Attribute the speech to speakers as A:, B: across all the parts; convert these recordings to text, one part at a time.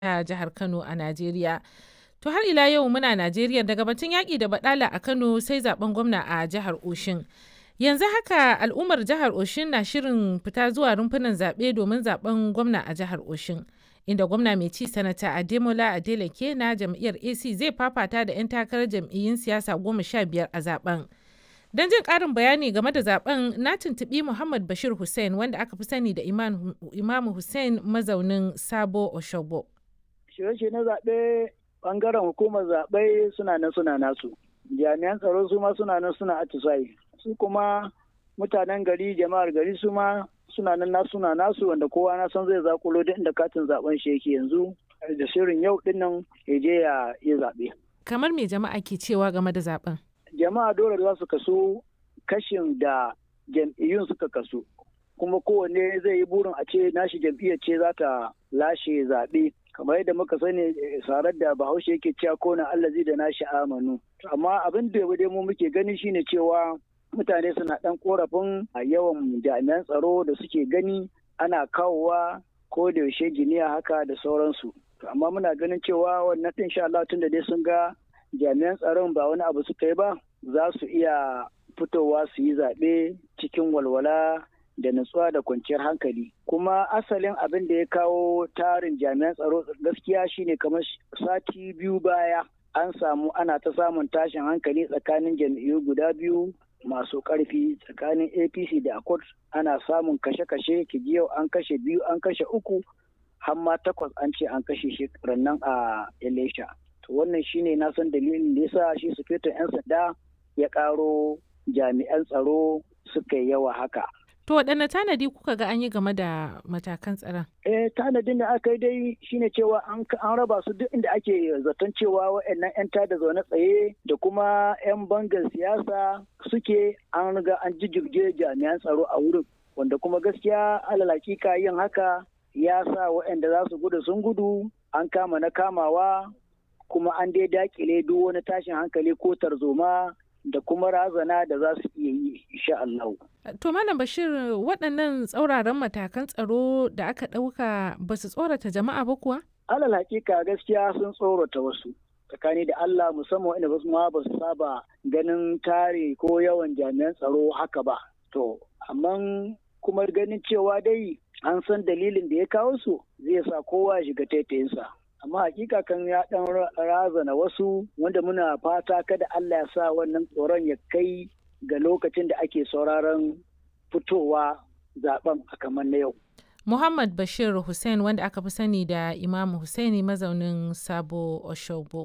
A: a jihar Kano a Najeriya. To har ila yau muna Najeriya daga batun yaƙi da baɗala a Kano sai zaben gwamna a jihar Oshin. Yanzu haka al'ummar jihar Oshin na shirin fita zuwa rumfunan zaɓe domin zaben gwamna a jihar Oshin. Inda gwamna mai ci sanata Ademola Adeleke na jam'iyyar AC zai fafata da 'yan takarar jam'iyyun siyasa goma sha biyar a zaben. Don jin ƙarin bayani game da zaben na tuntuɓi Muhammad Bashir Hussein wanda aka fi sani da Imamu Hussein mazaunin Sabo Oshogbo.
B: Shirye na zaɓe ɓangaren hukumar zaɓe suna nan suna nasu. Jami'an tsaro su ma suna nan suna atisayi. Su kuma mutanen gari jama'ar gari su ma suna nan nasu suna nasu wanda kowa na san zai zakulo duk inda katin zaben shi yake yanzu da shirin yau dinnan ya je ya yi zaɓe.
A: Kamar me jama'a ke cewa game da zaben?
B: Jama'a dole za su kaso kashin da jam'iyyun suka kaso. Kuma kowanne zai yi burin a ce nashi jam'iyyar ce za ta lashe zaɓe. kamar yadda muka sani sarar da bahaushe yake cewa kona allazi da nashi amanu amma abin da dai mu muke gani shine cewa mutane suna dan korafin a yawan jami'an tsaro da suke gani ana kawowa ko da yaushe giniya haka da sauransu amma muna ganin cewa wannan din sha Allah tunda dai sun ga jami'an tsaron ba wani abu suka yi ba za su iya fitowa su yi zaɓe cikin walwala da nutsuwa da kwanciyar hankali kuma asalin abin da ya kawo tarin jami'an tsaro gaskiya shine kamar sati biyu baya an samu ana ta samun tashin hankali tsakanin jam'iyyu guda biyu masu karfi tsakanin apc da accord ana samun kashe-kashe yau an kashe biyu an kashe uku har ma takwas an ce an kashe shi nan a elisha to wannan shine na san dalilin da yasa shi sufetin 'yan sanda ya karo jami'an tsaro suka yi yawa haka
A: To waɗanne tanadi kuka ga an yi game da matakan tsaron?
B: Eh tanadin da aka yi dai shine cewa an raba su duk inda ake zaton cewa waɗannan 'yan tada zaune tsaye da kuma 'yan bangar siyasa suke an riga an jijjirge jami'an tsaro a wurin. Wanda kuma gaskiya alal hakika yin haka ya sa waɗanda za su gudu sun gudu an kama na kamawa kuma an dai dakile duk wani tashin hankali ko tarzoma da kuma razana da za su iya yi insha Allah.
A: To Malam Bashir waɗannan tsauraran matakan tsaro da aka ɗauka ba su tsorata jama'a ba kuwa?
B: Alal hakika gaskiya sun tsorata wasu. Tsakani da Allah musamman inda wasu ma ba su saba ganin tare ko yawan jami'an tsaro haka ba. To, amma kuma ganin cewa dai an san dalilin da ya kawo su zai sa kowa shiga taitayinsa. amma hakika kan ya dan razana wasu wanda muna fata kada Allah ya sa wannan tsoron ya kai ga lokacin da ake sauraron fitowa zaben a kamar na yau.
A: Muhammad Bashir Hussein wanda aka fi sani da Imam Hussaini mazaunin Sabo Oshogbo.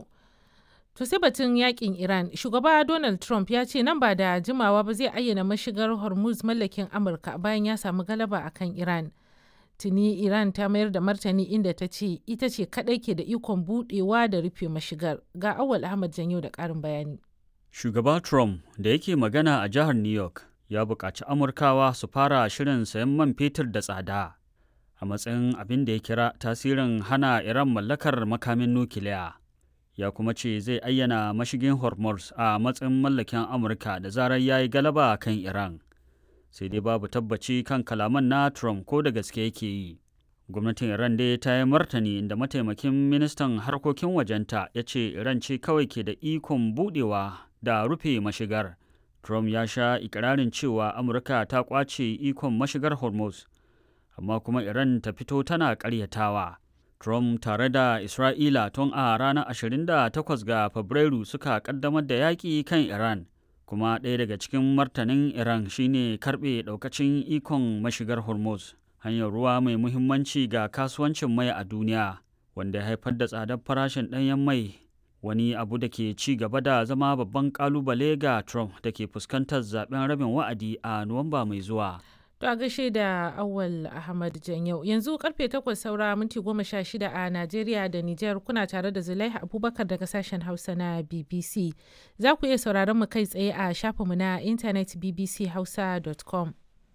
A: To sai batun yakin Iran, shugaba Donald Trump ya ce nan ba da jimawa ba zai ayyana mashigar Hormuz mallakin Amurka bayan ya samu galaba akan Iran. tuni iran ta mayar da martani inda ta ce ita ce kadai ke da ikon budewa da rufe mashigar ga awal ahmad janyo da karin bayani
C: shugaba trump da yake magana a jihar new york ya buƙaci amurkawa su fara shirin sayan man fetur da tsada a matsayin abin da ya kira tasirin hana iran mallakar makamin nukiliya ya kuma ce zai ayyana mashigin hormuz a matsayin mallakin amurka da zarar ya yi galaba kan iran sai dai babu tabbaci kan kalaman na Trump ko da gaske yake yi. Gwamnatin Iran dai ta yi martani inda mataimakin ministan harkokin wajenta ya ce Iran ce kawai ke da ikon budewa da rufe mashigar. Trump ya sha ikirarin cewa Amurka ta kwace ikon mashigar Hormuz, amma kuma Iran ta fito tana karyatawa. Trump tare da Isra'ila tun a ranar 28 ga Fabrairu suka kaddamar da yaƙi kan Iran. kuma ɗaya daga cikin martanin iran shine karɓe ɗaukacin ikon mashigar hormuz hanyar ruwa mai muhimmanci ga kasuwancin mai a duniya wanda ya haifar da tsadar farashin ɗanyen mai wani abu da ke ci gaba da zama babban kalubale ga trump da ke fuskantar zaben rabin wa'adi a nuwamba mai zuwa
A: To a gaishe da Awal Ahmad Janyau. Yanzu karfe 8 saura minti 16 a Najeriya da Nijar kuna tare da Zulaiha Abubakar daga sashen Hausa na BBC. Za ku iya sauraron mu kai tsaye a shafinmu na intanet bbchausa.com.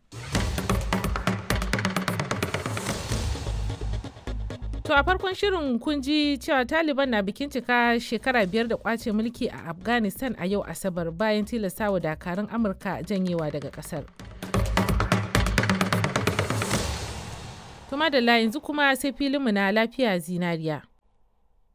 A: To a farkon shirin kun ji cewa Taliban na bikin cika shekara biyar da kwace mulki a Afghanistan a yau Asabar bayan tilastawa dakarun Amurka janyewa daga kasar. Tuma da yanzu kuma sai filinmu na lafiya zinariya.